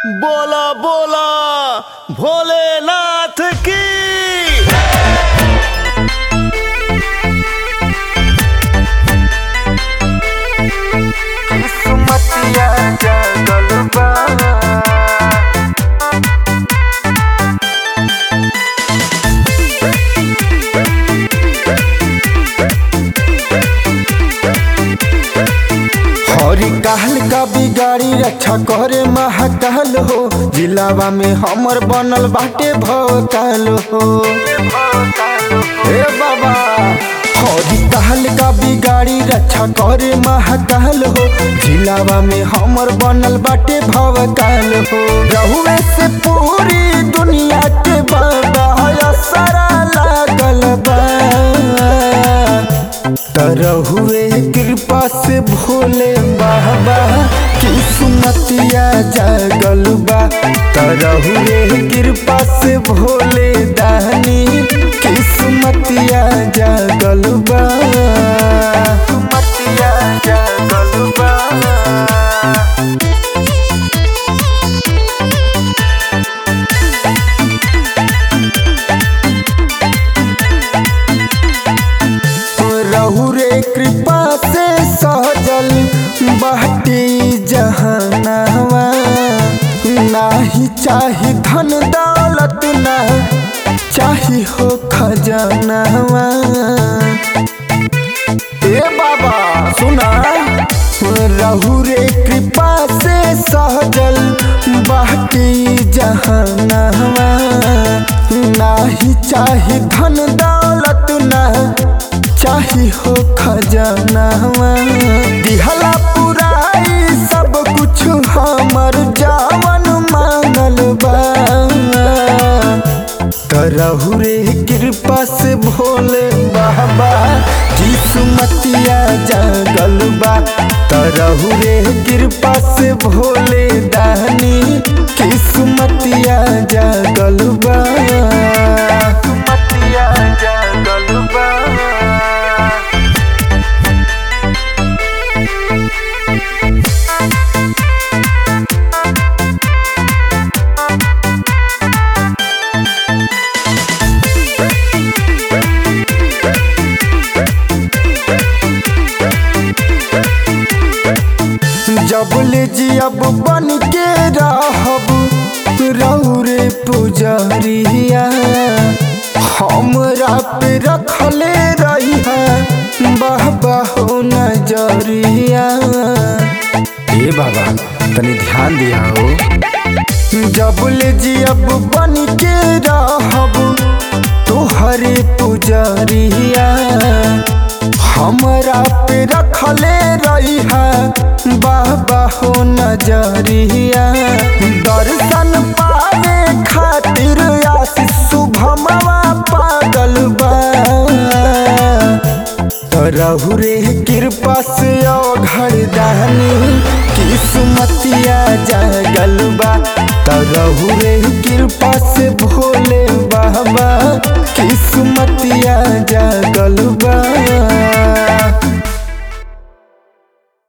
बोला बोला भोलेनाथ की किस्मतिया जागल बा हरी कहल का बिगाड़ी रक्षा करे महाकाल हो जिलावा में हमर बनल बाटे भोकाल हो हे बाबा हरी कहल का बिगाड़ी रक्षा करे महाकाल हो जिलावा में हमर बनल बाटे भवकाल हो रहुए से पूरी दुनिया के बाबा असरा लागल बा तरहुए कृपा से भोले बाबा किस्मतिया जागल बा तरहुए कृपा से भोले दानी किस्मतिया जागल बा किस्मतिया जागल बा रहु रे कृपा से सहजल बाटी जहनवा नाही चाही धन दौलत ना चाही हो खजनवा ए बाबा सुना रहु रे कृपा से सहजल बाटी जहनवा नाही चाही धन दौलत ना चाही हो खजनवा दिहला पुराई सब कुछ हमर जावन मांगल बा करहु रे कृपा से भोले बाबा किस्मतिया जागल बा तरहु रे कृपा से भोले दानी किस्मतिया जागल बा किस्मतिया जागल बा जबले जियब बन के रहब रौरे पुजरिया हमरा पे रखले रही बाबा हो नजरिया ए बाबा तनी ध्यान दिया हो जबले जियब बन के रहब तोहरे पुजरिया हमरा पे रखले रही बाबा हो नजरिया दर्शन पावे खातिर आशीष शुभमवा पागल बा रहु रे कृपा से घर दानी किस्मतिया जागल बा तरहु रे कृपा से भोले बाबा किस्मतिया जागल बा